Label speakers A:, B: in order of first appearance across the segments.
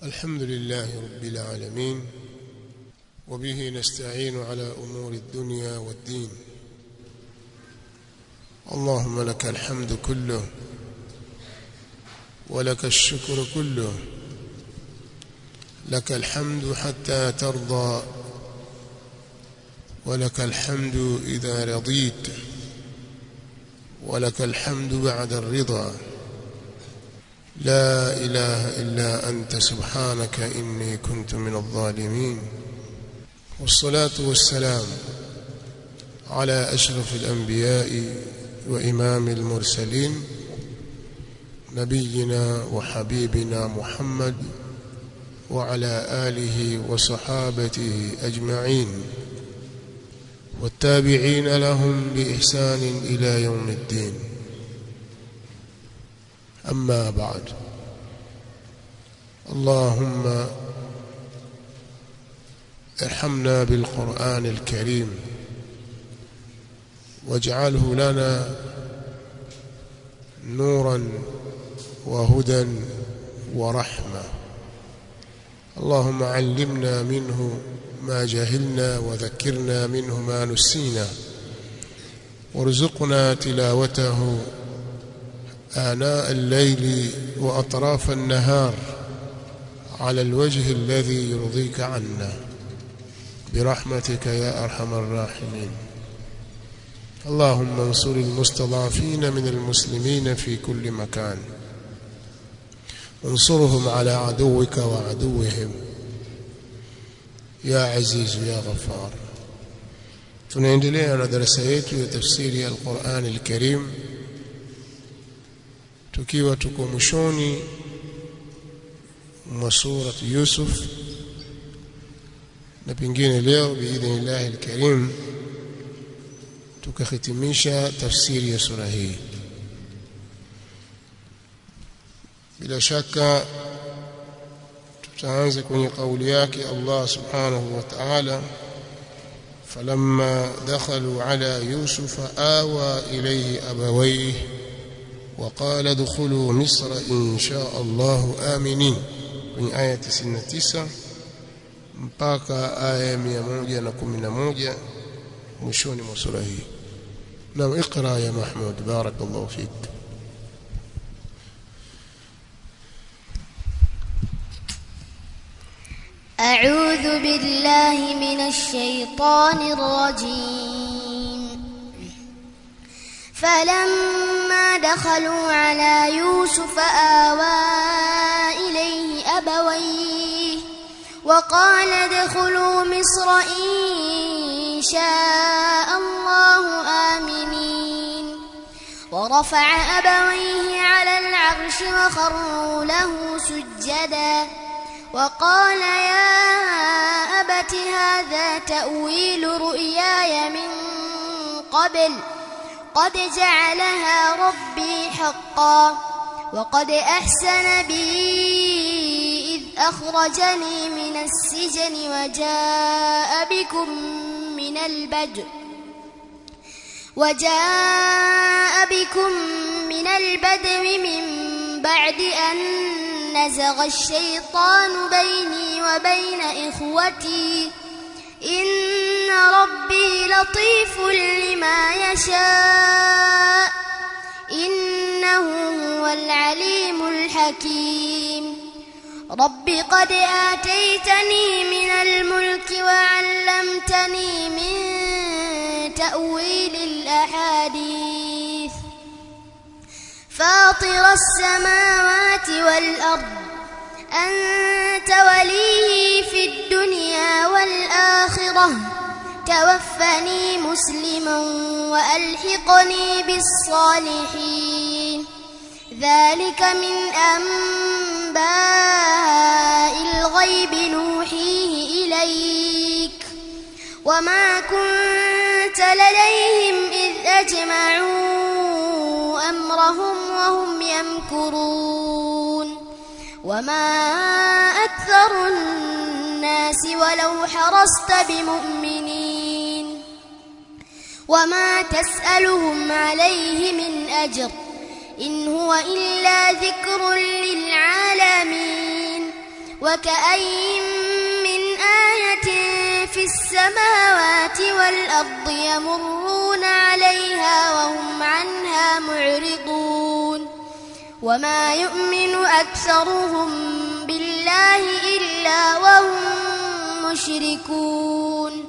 A: الحمد لله رب العالمين وبه نستعين على أمور الدنيا والدين اللهم لك الحمد كله ولك الشكر كله لك الحمد حتى ترضى ولك الحمد إذا رضيت ولك الحمد بعد الرضا لا إله إلا أنت سبحانك إني كنت من الظالمين والصلاة والسلام على أشرف الأنبياء وإمام المرسلين نبينا وحبيبنا محمد وعلى آله وصحابته أجمعين والتابعين لهم بإحسان إلى يوم الدين أما بعد اللهم ارحمنا بالقرآن الكريم واجعله لنا نورا وهدى ورحمة اللهم علمنا منه ما جهلنا وذكرنا منه ما نسينا وارزقنا تلاوته آناء الليل وأطراف النهار على الوجه الذي يرضيك عنا برحمتك يا أرحم الراحمين اللهم انصر المستضعفين من المسلمين في كل مكان انصرهم على عدوك وعدوهم يا عزيز يا غفار tunaendelea na darasa yetu ya tafsiri ya Al-Qur'an Al-Karim tukiwa tuko mwishoni mwa sura Yusuf na pengine leo biidhnillah al-Karim tukahitimisha tafsiri ya sura hii bila shaka tutaanza kwenye kauli yake Allah subhanahu wa ta'ala فلما دخلوا على يوسف آوى إليه أبويه وقال ادخلوا مصر إن شاء الله آمنين من آية 99 mpaka aya 111 mwishoni mwa sura hii. Naam, iqra ya Mahmud, barakallahu fik.
B: أعوذ بالله من الشيطان الرجيم فلما دخلوا على يوسف آوى إليه أبويه وقال ادخلوا مصر إن شاء الله آمنين ورفع أبويه على العرش وخروا له سجداً وقال يا أبت هذا تأويل رؤياي من قبل قد جعلها ربي حقا وقد أحسن بي إذ أخرجني من السجن وجاء بكم من البدء وجاء بكم من البدو من بعد أن نزغ الشيطان بيني وبين إخوتي إن ربي لطيف لما يشاء إنه هو العليم الحكيم رب قد آتيتني من الملك وعلمتني من تأويل الأحاديث فاطر السماوات والأرض أنت ولي في الدنيا والآخرة توفني مسلما وألحقني بالصالحين ذلك من أنباء الغيب نوحيه إليك وما كنت لديهم إذ أجمعوا أمرهم وهم يمكرون وما أكثر الناس ولو حرصت بمؤمنين وما تسألهم عليه من أجر إن هو إلا ذكر للعالمين وكأين من آية في السماوات والأرض يمرون عليها وهم عنها معرضون وما يؤمن أكثرهم بالله إلا وهم مشركون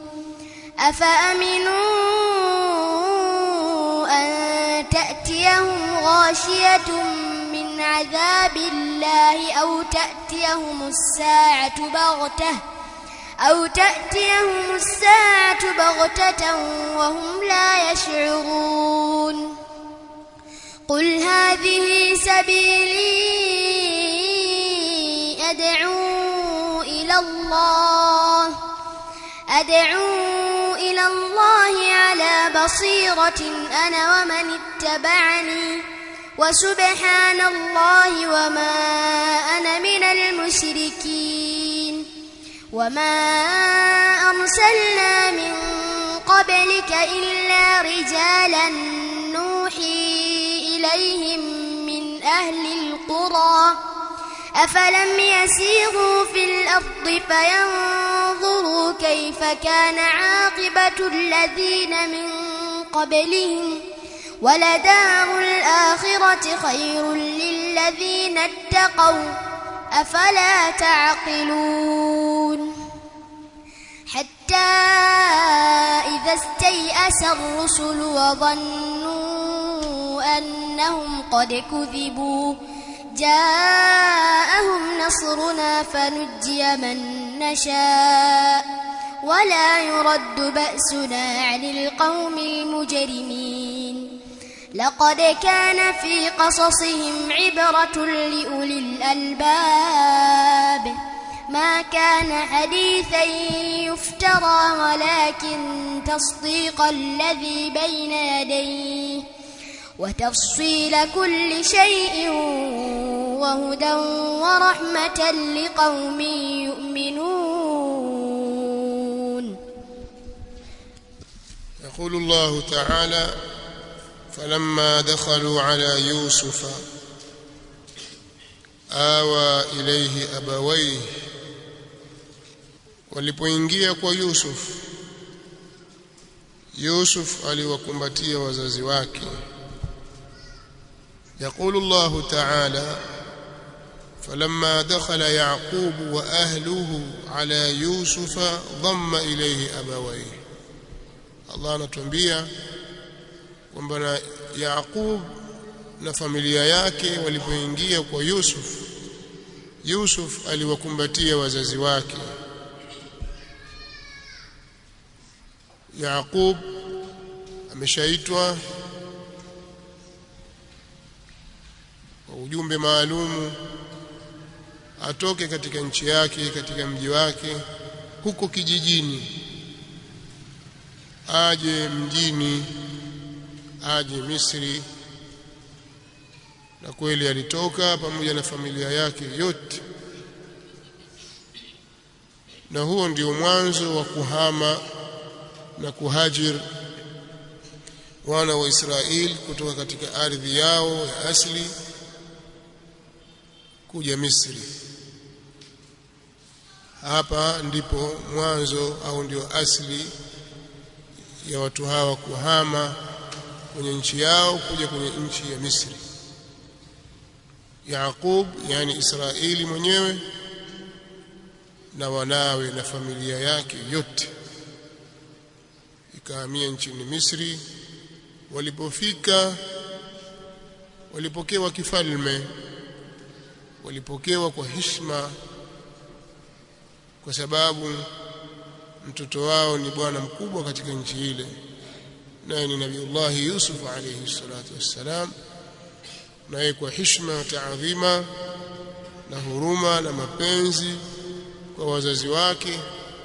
B: أفأمنوا أن تأتيهم غاشية من عذاب الله أو تأتيهم الساعة بغتة أو تأتيهم الساعة بغتة وهم لا يشعرون قل هذه سبيلي أدعو إلى الله أدعو إلى الله على بصيرة أنا ومن اتبعني وسبحان الله وما أنا من المشركين وما أرسلنا من قبلك إلا رجالا نوحي إليهم من أهل القرى أفلم يسيروا في الأرض فينظروا كيف كان عاقبة الذين من قبلهم ولدار الآخرة خير للذين اتقوا أفلا تعقلون حتى إذا استيأس الرسل وظنوا أنهم قد كذبوا جاءهم نصرنا فنجي من نشاء ولا يرد بأسنا عن القوم المجرمين لقد كان في قصصهم عبرة لأولي الألباب ما كان حديثا يفترى ولكن تصديق الذي بين يديه وتفصيل كل شيء وهدى ورحمة لقوم يؤمنون
A: يقول الله تعالى فلما دخلوا على يوسف آوى إليه أبويه walipoingia kwa Yusuf Yusuf aliwakumbatia wazazi wake يقول الله تعالى فلما دخل يعقوب وأهله على يوسف ضم إليه أبويه الله anatuambia kwamba na Yaqub na familia yake walipoingia kwa Yusuf Yusuf aliwakumbatia wazazi wake Yaqub ameshaitwa kwa ujumbe maalumu atoke katika nchi yake katika mji wake huko kijijini aje mjini aje Misri na kweli alitoka pamoja na familia yake yote na huo ndio mwanzo wa kuhama na kuhajir wana wa Israeli kutoka katika ardhi yao ya asili kuja Misri hapa ndipo mwanzo au ndio asili ya watu hawa kuhama kwenye nchi yao kuja kwenye nchi ya Misri Yaqub yani Israeli mwenyewe na wanawe na familia yake yote ikahamia nchini Misri walipofika walipokewa kifalme walipokewa kwa heshima kwa sababu mtoto wao ni bwana mkubwa katika nchi ile naye ni Nabiullah Yusuf alayhi salatu wassalam naye kwa heshima na taadhima na huruma na mapenzi kwa wazazi wake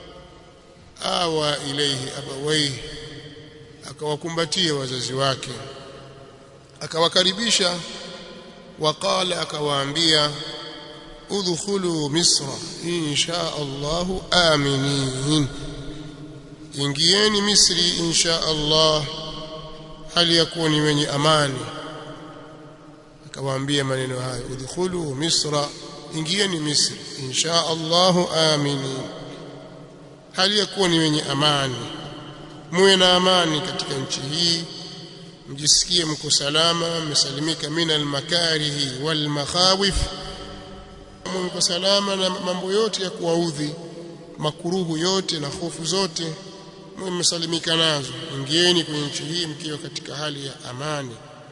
A: awa ilaihi abawaihi akawakumbatia wazazi wake akawakaribisha waqala akawaambia udkhulu misra insha Allahu aminin ingieni misri insha Allah hali yakuni wenye amani akawaambia maneno hayo udkhulu misra ingieni Misri insha Allahu aminin hali ya kuwa ni wenye amani muwe na amani katika nchi hii mjisikie mko salama mmesalimika min almakarihi wal makhawif mko salama na mambo yote ya kuwaudhi makuruhu yote na hofu zote mwe mmesalimika nazo ingieni kwenye nchi hii mkiwa katika hali ya amani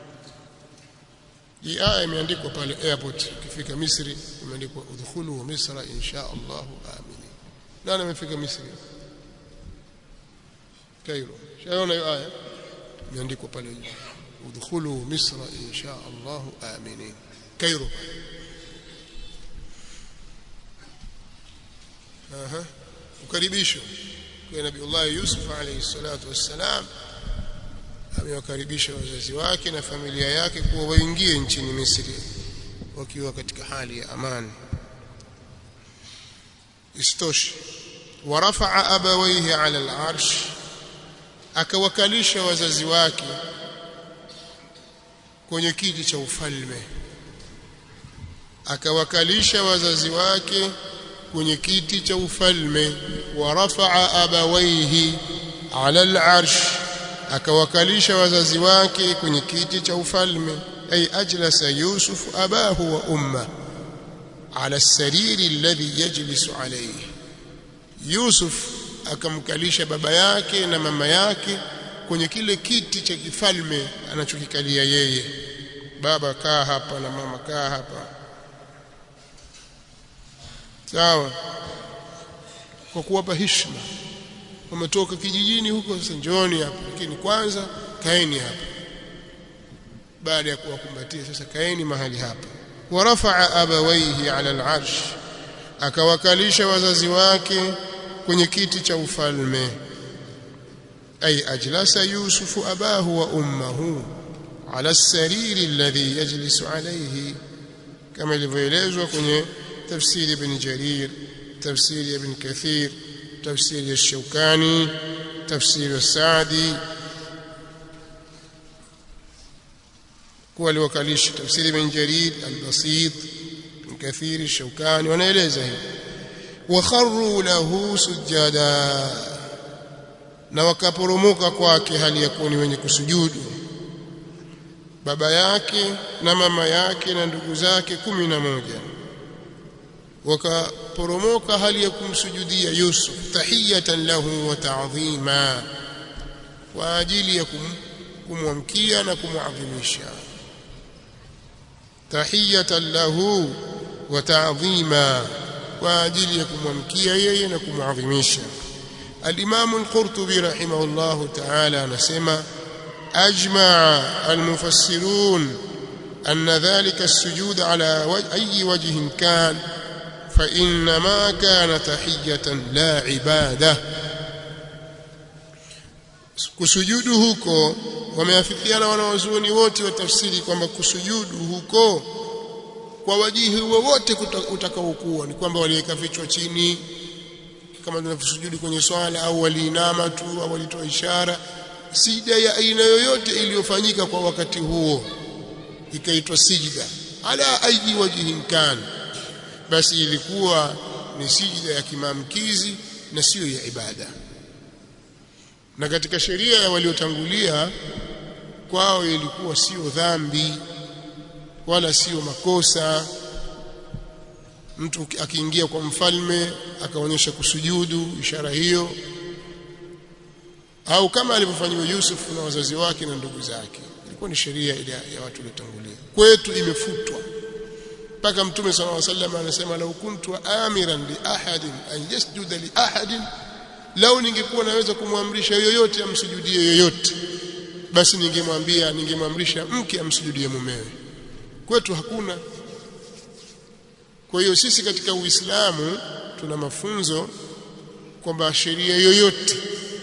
A: hii aya imeandikwa pale airport ukifika Misri imeandikwa udkhulu misra insha Allah aminin nani amefika Misri Cairo shaona hiyo aya imeandikwa pale juu udkhulu misra insha Allah aminin Cairo aha ukaribisho kwa Nabiullah Yusuf alayhi salatu wassalam amewakaribisha wazazi wake na familia yake kuwa waingie nchini Misri wakiwa katika hali ya amani istoshi ورفع أبويه على العرش akawakalisha wazazi wake kwenye kiti cha ufalme akawakalisha wazazi wake kwenye kiti cha ufalme warafaa abawaihi ala al-arsh akawakalisha wazazi wake kwenye kiti cha ufalme ay ajlasa yusuf abahu wa umma ala as-sariri alladhi yajlisu alayhi yusuf akamkalisha baba yake na mama yake kwenye kile kiti cha kifalme anachokikalia yeye baba kaa hapa na mama kaa hapa sawa kwa kuwapa heshima wametoka kijijini huko sasa njooni hapa lakini kwanza kaeni hapa baada ya kuwakumbatia sasa kaeni mahali hapa warafaa abawaihi ala al-arsh akawakalisha wazazi wake kwenye kiti cha ufalme ay ajlasa yusufu abahu wa ummuhu ala as-sariri alladhi yajlisu alayhi kama ilivyoelezwa kwenye tafsiri ibn jarir tafsiri ibn kathir tafsiri ash-shawkani tafsiri as-saadi kuwa aliwakalisha tafsiri ibn jarir al-basit kathir ash-shawkani wanaeleza hivi wakharru lahu sujada na wakaporomoka kwake hali ya kuwa ni wenye kusujudu baba yake na mama yake na ndugu zake kumi na moja wakaporomoka hali ya kumsujudia Yusuf tahiyatan lahu wa ta'dhima kwa ajili ya kum, kumwamkia na kumwadhimisha tahiyatan lahu wa ta'dhima kwa ajili ya kumwamkia yeye na kumwadhimisha al-Imam al-Qurtubi rahimahullah ta'ala anasema ajma al-mufassirun أن ذلك السجود على وجه أي وجه كان فإنما كان تحية لا عبادة kusujudu huko wameafikiana wanawazuoni wote wa tafsiri kwamba kusujudu huko kwa wajihi wowote utakaokuwa ni kwamba waliweka vichwa chini kama tunavyosujudi kwenye swala au waliinama tu au walitoa ishara sijda ya aina yoyote iliyofanyika kwa wakati huo ikaitwa sijda ala ayi wajhin kan basi ilikuwa ni sijda ya kimamkizi na siyo ya ibada na katika sheria ya waliotangulia kwao ilikuwa sio dhambi wala sio makosa mtu akiingia kwa mfalme akaonyesha kusujudu ishara hiyo au kama alivyofanywa Yusuf na wazazi wake na ndugu zake ilikuwa ni sheria ile ya watu waliotangulia kwetu imefutwa mpaka mtume sallallahu alaihi wasallam anasema lau kuntu amiran li ahadin an yasjuda li ahadin lau ningekuwa naweza kumwamrisha yoyote amsujudie yoyote basi ningemwambia ningemwamrisha mke amsujudie mumewe kwetu hakuna kwa hiyo sisi katika Uislamu tuna mafunzo kwamba sheria yoyote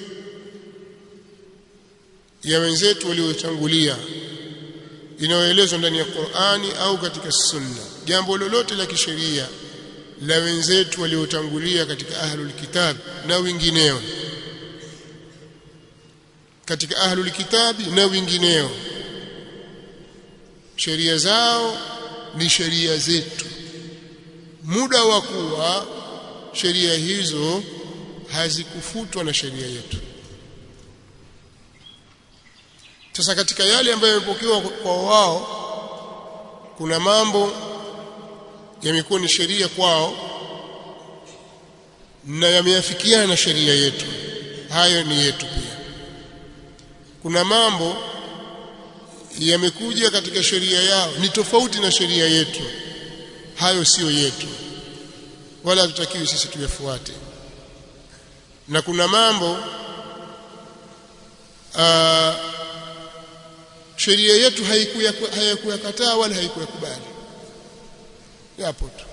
A: ya wenzetu waliotangulia inayoelezwa ndani ya Qur'ani au katika Sunna jambo lolote la kisheria la wenzetu waliotangulia katika ahlul kitab na wengineo katika ahlul kitabi na wengineo sheria zao ni sheria zetu muda wa kuwa sheria hizo hazikufutwa na sheria yetu sasa katika yale ambayo yamepokewa kwa wao kuna mambo yamekuwa ni sheria kwao na yameafikiana na sheria yetu hayo ni yetu pia kuna mambo yamekuja katika sheria yao ni tofauti na sheria yetu hayo sio yetu wala hatutakiwi sisi tuyafuate na kuna mambo aa, sheria yetu haikuyakataa wala haikuyakubali yapo tu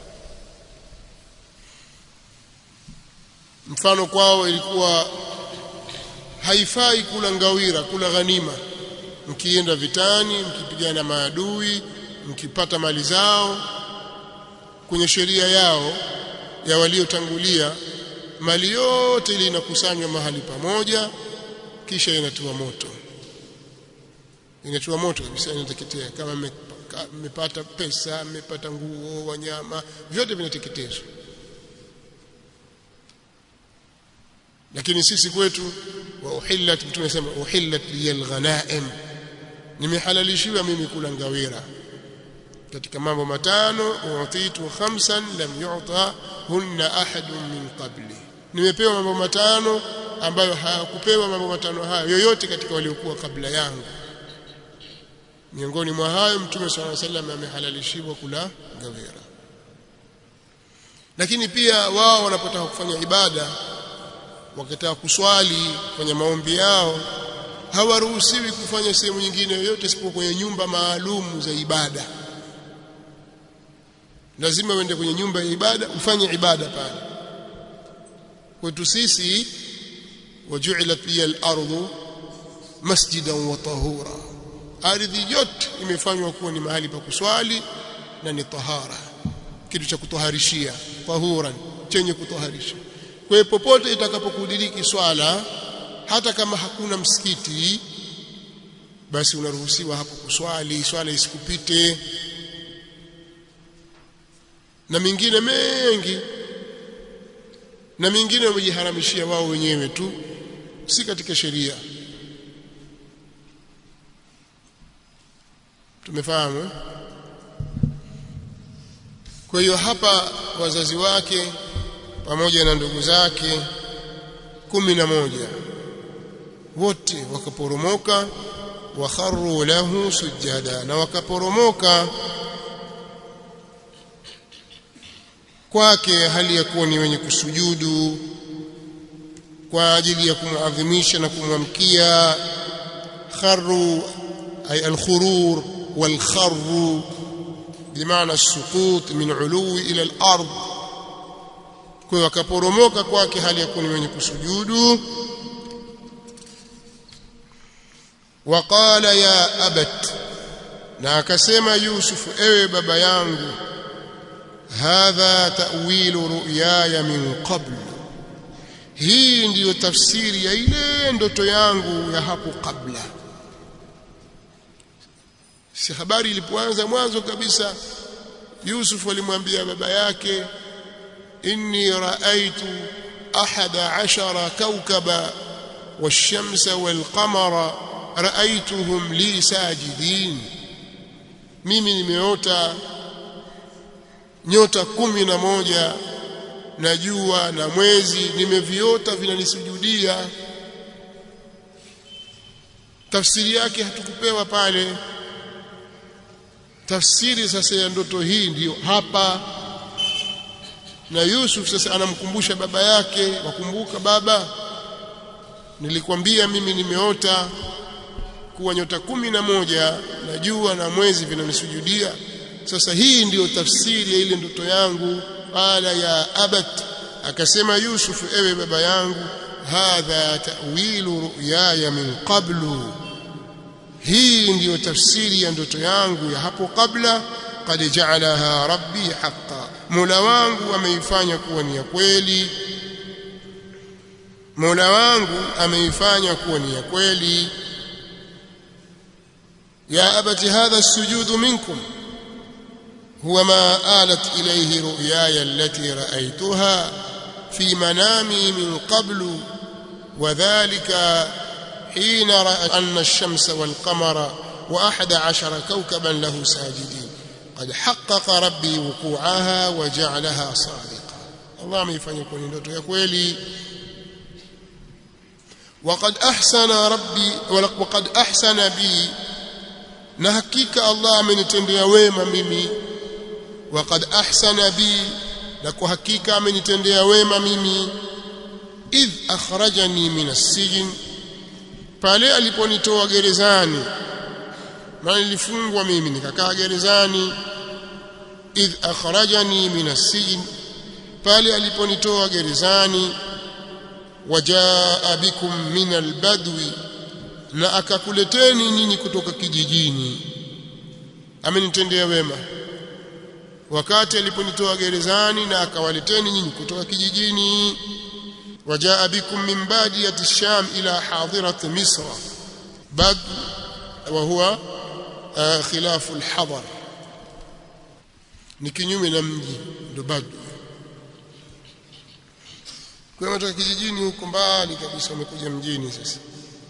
A: mfano kwao ilikuwa haifai kula ngawira kula ghanima mkienda vitani mkipigana maadui mkipata mali zao kwenye sheria yao ya waliotangulia mali yote ile inakusanywa mahali pamoja kisha inatiwa moto inatiwa moto kabisa inateketea kama mmepata pesa mmepata nguo wanyama vyote vinateketezwa lakini sisi kwetu wa uhillat mtume anasema uhillat liyal ghanaim nimehalalishiwa mimi kula ngawira katika mambo matano utitu khamsan lam yu'ta hunna ahadun min qabli nimepewa mambo matano ambayo hayakupewa mambo matano hayo yoyote katika waliokuwa kabla yangu miongoni mwa hayo mtume swalla sallam amehalalishiwa kula ngawira lakini pia wao wanapotaka kufanya ibada wakitaka kuswali kwenye maombi yao hawaruhusiwi kufanya sehemu nyingine yoyote isipokuwa kwenye nyumba maalum za ibada lazima uende kwenye nyumba ya ibada ufanye ibada pale kwetu sisi waju'ilat liya al-ardu masjidan wa tahura ardhi yote imefanywa kuwa ni mahali pa kuswali na ni tahara kitu cha kutoharishia tahuran chenye kutoharisha kwa hiyo popote itakapokudiriki swala hata kama hakuna msikiti basi unaruhusiwa hapo kuswali swala isikupite na mingine mengi na mingine wamejiharamishia wao wenyewe tu si katika sheria tumefahamu kwa hiyo hapa wazazi wake pamoja na ndugu zake kumi na moja wote wakaporomoka wakharru lahu sujada na wakaporomoka kwake hali ya kuwa ni wenye kusujudu kwa ajili ya kumuadhimisha na kumwamkia kharru ay alkhurur والخر بمعنى السقوط من علو إلى الأرض kwa wakaporomoka kwake hali ya kuwa ni wenye kusujudu waqala ya abat na akasema yusuf ewe baba yangu hadha ta'wilu ru'yaya min qabl hii ndiyo tafsiri ya ile ndoto yangu ya hapo kabla si habari ilipoanza mwanzo kabisa Yusuf alimwambia baba yake inni raaitu ahada ashara kawkaba والشمس والقمر رأيتهم لي ساجدين mimi nimeota nyota kumi na moja na jua na mwezi nimeviota vinanisujudia tafsiri yake hatukupewa pale tafsiri sasa ya ndoto hii ndiyo hapa na Yusuf sasa anamkumbusha baba yake wakumbuka baba nilikwambia mimi nimeota kuwa nyota kumi na moja na jua na mwezi vinanisujudia sasa hii ndiyo tafsiri ya ile ndoto yangu qala ya abat akasema Yusuf ewe baba yangu hadha ta'wilu ru'yaya min qablu hii ndiyo tafsiri ya ndoto yangu ya hapo kabla qad ja'alaha rabbi haqqan Mola wangu ameifanya kuwa ni ya kweli Mola wangu ameifanya kuwa ni ya kweli ya abati hadha sujudu minkum huwa ma alat ilayhi ru'yaya allati ra'aytuha fi manami min qablu وذلك حين رأى أن الشمس والقمر وأحد عشر كوكبا له ساجدين قد حقق ربي وقوعها وجعلها صادقة الله ما يفعل يكون ndoto ya kweli وقد أحسن ربي وقد أحسن بي na hakika Allah amenitendea wema mimi وقد أحسن بي na kwa hakika amenitendea wema mimi idh akhrajani min as-sijn pale aliponitoa gerezani maana nilifungwa mimi nikakaa gerezani idh akhrajani min as-sijn pale aliponitoa gerezani wajaa bikum min al-badwi na akakuleteni nyinyi kutoka kijijini amenitendea wema wakati aliponitoa gerezani na akawaleteni nyinyi kutoka kijijini وجاء بكم من بادية الشام إلى حاضرة مصر بدو وهو آه خلاف الحضر ni kinyume na mji ndo bado kwa kutoka kijijini huko mbali kabisa wamekuja mjini sasa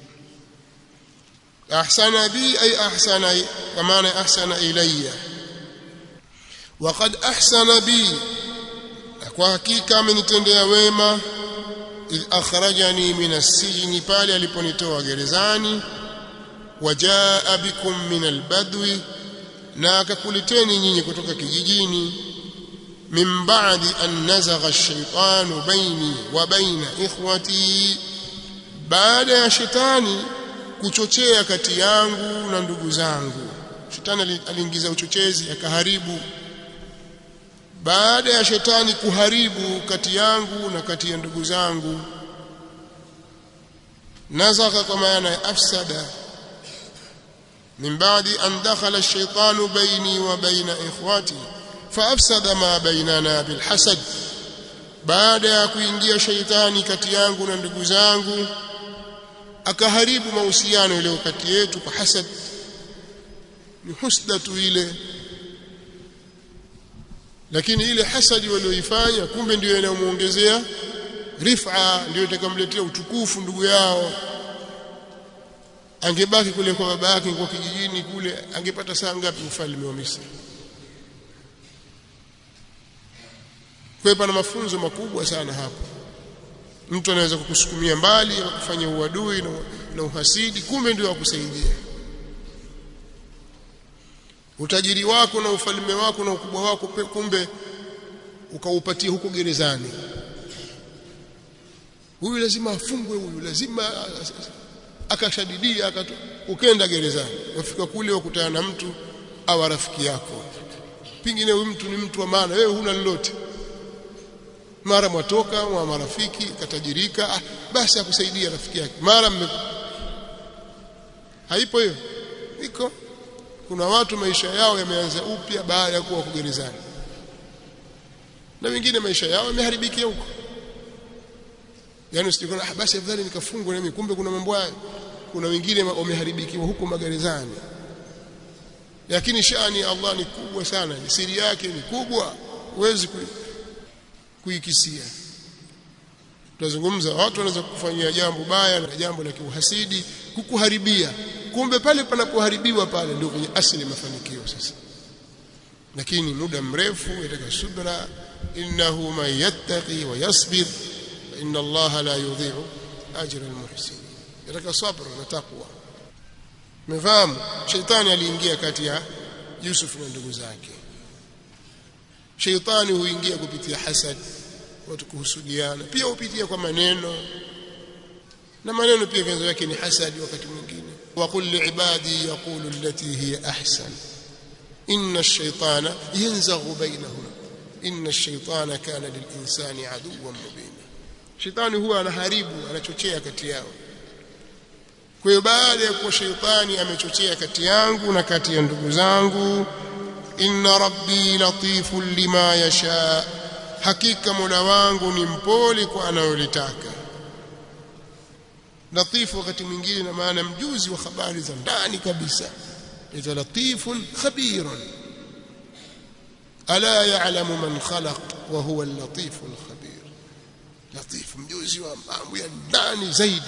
A: ahsana bi ay ahsana kwa maana ahsana ilayya waqad ahsana bi kwa hakika amenitendea wema idh akhrajani min as-sijn pale aliponitoa gerezani wajaa bikum min al-badwi na akakuleteni nyinyi kutoka kijijini min ba'di an nazagha ash-shaytanu baini wa baina ikhwati baada ya shetani kuchochea kati yangu na ndugu zangu shetani aliingiza uchochezi akaharibu baada ya shetani kuharibu kati yangu na kati ya ndugu zangu nazaka kwa maana ya afsada min baadi an dakhala ash-shaytanu bayni wa bayna ikhwati faafsada ma bainana bilhasad baada ya kuingia shaitani kati yangu na ndugu zangu akaharibu mahusiano yaliyo kati yetu kwa hasad ni husda tu ile lakini ile hasadi walioifanya kumbe ndio inayomuongezea rifa ndio itakamletea utukufu ndugu yao angebaki kule kwa baba yake kwa kijijini kule angepata saa ngapi ufalme wa Misri kwa pana mafunzo makubwa sana hapo mtu anaweza kukusukumia mbali kufanya uadui na, na uhasidi kumbe ndio akusaidia utajiri wako na ufalme wako na ukubwa wako kumbe ukaupatia huko gerezani huyu lazima afungwe huyu lazima akashadidia akatu ukenda gerezani wafika kule wakutana na mtu au rafiki yako pingine huyu mtu ni mtu wa maana wewe huna lolote mara mwatoka wa marafiki katajirika ah, basi akusaidia rafiki yake mara mme haipo hiyo iko kuna watu maisha yao yameanza upya baada ya kuwa kugerezani na wengine maisha yao yameharibikia huko yani usijikona ah, basi afadhali nikafungwa na mimi kumbe kuna mambo haya kuna wengine wameharibikiwa huko magerezani lakini shani ya Allah ni kubwa sana siri yake ni kubwa huwezi kuikisia tunazungumza watu wanaweza kufanyia jambo baya na jambo la kiuhasidi kukuharibia kumbe pale panapoharibiwa pale ndio kwenye asili mafanikio sasa lakini muda mrefu yataka subra innahu man yattaqi wa yasbir inna Allah la yudhi'u ajra almuhsinin yataka sabr na taqwa mfahamu shetani aliingia kati ya Yusuf na ndugu zake sheitani huingia kupitia hasad watu kuhusudiana pia hupitia kwa maneno na maneno pia vyanzo yake ni hasadi wakati mwingine وقل لعبادي يقول التي هي أحسن إن الشيطان ينزغ بينهم إن الشيطان كان للإنسان عدوا مبينا شيطان هو anaharibu anachochea kati yao kwa hiyo baada ya kuwa sheitani amechochea kati yangu na kati ya ndugu zangu inna rabbi latifun lima yasha hakika mola wangu ni mpole kwa anayolitaka latifu wakati mwingine na maana mjuzi wa habari za ndani kabisa ita latifun khabirun ala ya'lamu man khalaq wa huwa al-latif al-khabir latif mjuzi wa mambo ya ndani zaidi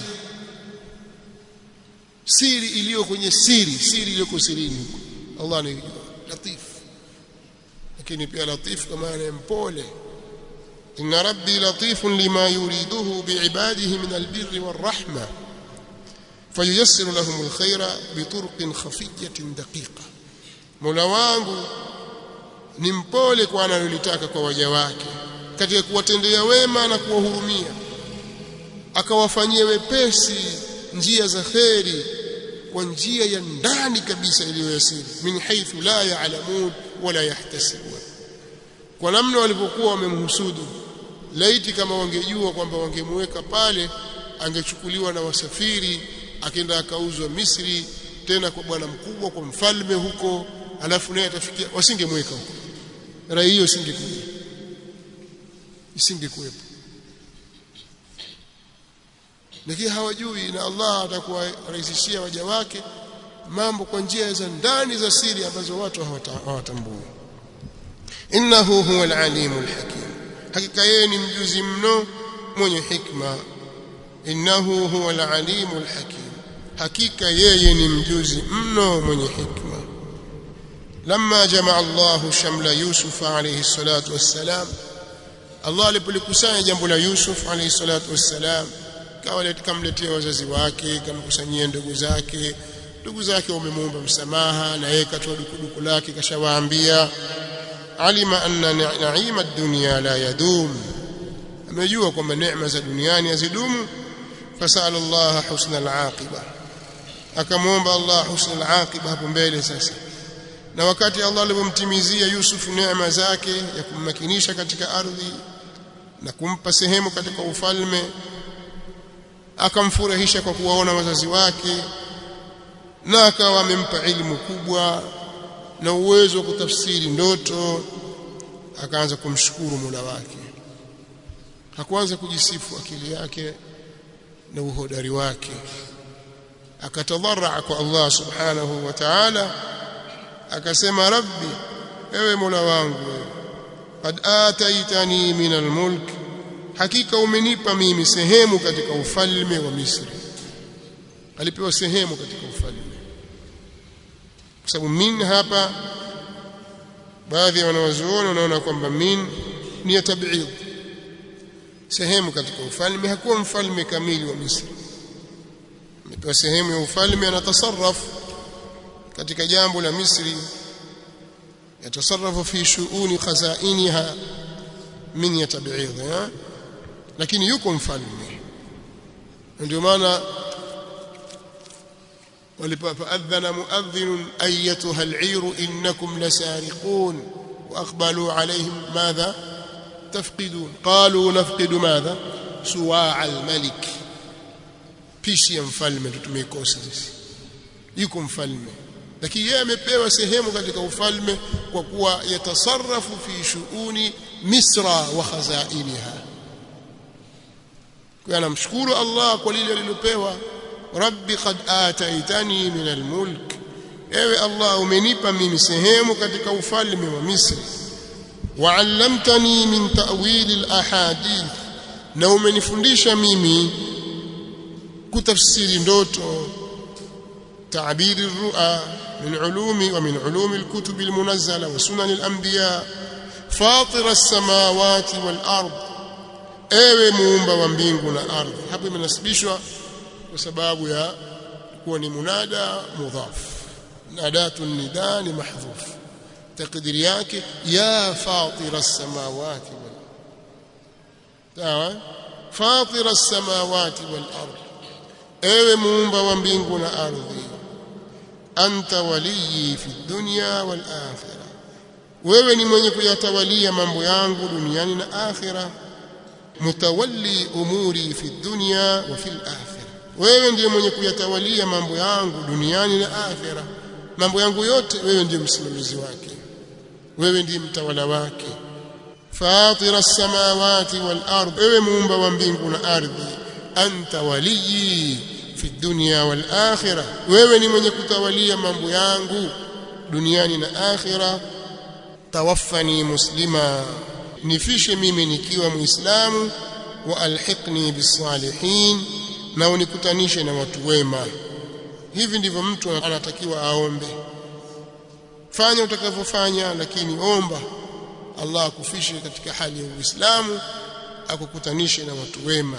A: siri iliyo kwenye siri siri iliyo sirini huko Allah ni latif lakini pia latif kama maana mpole inna rabbi latifun lima yuriduhu biibadihi min albirri warahma fayuyassiru lahum alkhaira biturqin khafiyatin daqiqa Mola wangu ni mpole kwa analolitaka kwa waja wake katika kuwatendea wema na kuwahurumia akawafanyia wepesi njia za kheri kwa njia ya ndani kabisa iliyoyasiri min haithu la ya'lamun wala yahtasibun kwa namna walivyokuwa wamemhusudu laiti kama wangejua kwamba wangemweka pale angechukuliwa na wasafiri akenda akauzwa Misri tena kwa bwana mkubwa kwa mfalme huko alafu naye atafikia wasingemweka huko rai hiyo isingekuja isingekuwepo lakini hawajui na Allah atakuwarahisishia waja wake mambo kwa njia za ndani za siri ambazo watu hawatambui innahu huwa alalimu alhakim hakika yeye ni mjuzi mno mwenye hikma innahu huwa alalimu alhakim hakika yeye ni mjuzi mno mwenye hikma لما جمع الله شمل يوسف عليه الصلاة والسلام الله alipolikusanya jambo la Yusuf alayhi salatu wassalam kawa kamletea wazazi wake kamkusanyia ndugu zake ndugu zake wamemuomba msamaha na yeye katoa dukuduku lake kashawaambia alima anna naima ad-dunya la yadum amejua kwamba neema za duniani hazidumu fasala Allah husna al-aqiba akamwomba Allah husna al-aqiba hapo mbele sasa na wakati Allah alipomtimizia Yusuf neema zake ya kummakinisha katika ardhi na kumpa sehemu katika ufalme akamfurahisha kwa kuwaona wazazi wake na akawa amempa elimu kubwa na uwezo wa kutafsiri ndoto akaanza kumshukuru Mola wake hakuanza kujisifu akili yake na uhodari wake akatadharaa kwa Allah subhanahu wa ta'ala akasema rabbi ewe mola wangu qad ataitani min almulk hakika umenipa mimi sehemu katika ufalme wa Misri alipewa sehemu katika ufalme kwa sababu min hapa baadhi ya wanawazuoni wanaona kwamba min ni ya tab'id sehemu katika ufalme hakuwa mfalme kamili wa Misri amepewa sehemu ya ufalme anatasarrafu katika jambo la Misri yatasarrafu fi shuuni khazainiha min yatab'id lakini yuko mfalme ndio maana ولفأذن مؤذن أيتها العير إنكم لسارقون وأقبلوا عليهم ماذا تفقدون قالوا نفقد ماذا سواع الملك pishi ya mfalme tumeikosa sisi yuko mfalme lakini yeye amepewa sehemu katika ufalme kwa kuwa yatasarrafu fi shuuni misra wa khazainiha kwa anamshukuru Allah kwa lile alilopewa rabbi qad ataitani min almulk ewe Allah umenipa mimi sehemu katika ufalme wa Misri wa'allamtani min ta'wil alahadith na umenifundisha mimi kutafsiri ndoto تعبير الرؤى من علوم ومن علوم الكتب المنزلة وسنن الأنبياء فاطر السماوات والأرض ewe muumba wa mbingu na ardhi hapo imenasibishwa kwa sababu ya kuwa ni munada mudhaf nadatu nida ni mahdhuf takdiri yake ya fatira as-samawati wal sawa fatira as-samawati wal ardh ewe muumba wa mbingu na ardhi anta waliyi fi dunya wal akhirah wewe ni mwenye kuyatawalia mambo yangu duniani na akhirah mutawalli umuri fi dunya wa fil akhirah wewe ndiye mwenye kuyatawalia mambo yangu duniani na akhirah mambo yangu yote wewe ndiye msimamizi wake wewe ndiye mtawala wake fatira as-samawati wal ard wewe muumba wa mbingu na ardhi anta waliyi fi dunya wal akhirah wewe ni mwenye kutawalia mambo yangu duniani na akhirah tawaffani muslima nifishe mimi nikiwa muislamu wa alhiqni bisalihin na unikutanishe na watu wema hivi ndivyo mtu anatakiwa aombe fanya utakavyofanya lakini omba Allah akufishe katika hali ya Uislamu akukutanishe na watu wema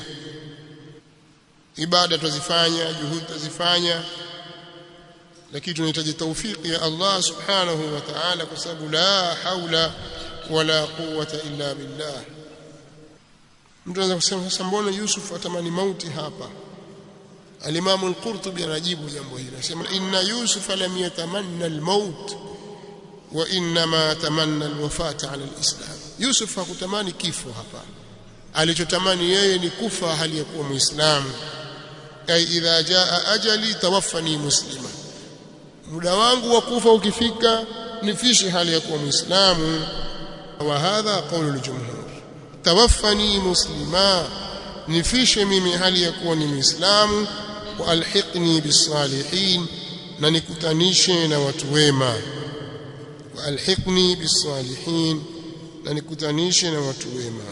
A: ibada tuzifanya juhudi tuzifanya lakini tunahitaji taufiki ya Allah subhanahu wa ta'ala kwa sababu la haula wala quwwata illa billah mtu anaweza kusema sasa mbona Yusuf atamani mauti hapa Al-Imam Al-Qurtubi anajibu jambo hili anasema inna Yusuf lam yatamanna al-maut wa inma tamanna al-wafata ala al-islam Yusuf hakutamani kifo hapa alichotamani yeye ni kufa hali ya kuwa muislamu ay idha jaa ajali tawaffani muslima muda wangu wa kufa ukifika nifishe hali ya kuwa muislamu wa hadha qawlu al-jumhur tawaffani muslima nifishe mimi hali ya kuwa ni muislamu wa alhiqni bisalihin na nikutanishe na watu wema wa alhiqni bisalihin na nikutanishe na watu wema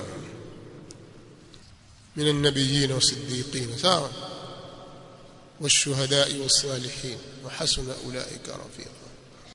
A: من النبيين والصديقين سواء والشهداء والصالحين وحسن أولئك رفيقا